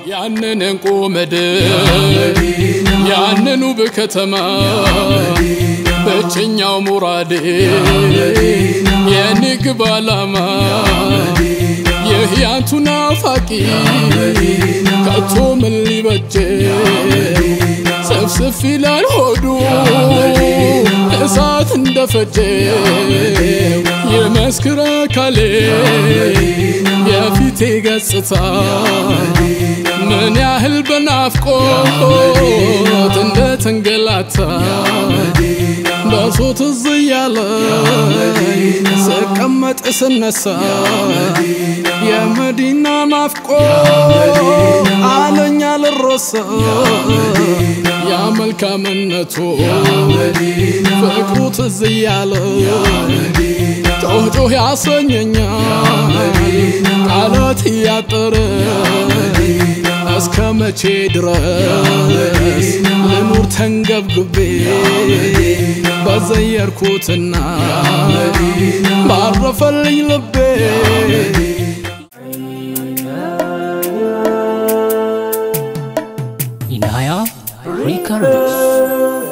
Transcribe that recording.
ያንን እንቁ ምድር ያንን ውብ ከተማ ብቸኛው ሙራዴ የንግብ ዓላማ ይህ ያንቱ ናፋቂ ከቶ ምን ሊበጀ ስፍስፍ ይላል ሆዱ እሳት እንደፈጀ የመስክር አካሌ የፊቴ ገጽታ ምን ያህል በናፍቆት እንደተንገላታ ደርሶ ትዝ እያለ ስቀመጥ ስነሳ የመዲና ናፍቆት አለኛ ልረሳ ያ መልካምነቱ ፍቅሩ ትዝ እያለ ጮህ ጮህ ያሰኘኛል ቃላት እያጠረ እስከ መቼ ድረስ ልኑር ተንገብግቤ በዘየርኩትና ባረፈልኝ ልቤ ኢናያ ሪከርድስ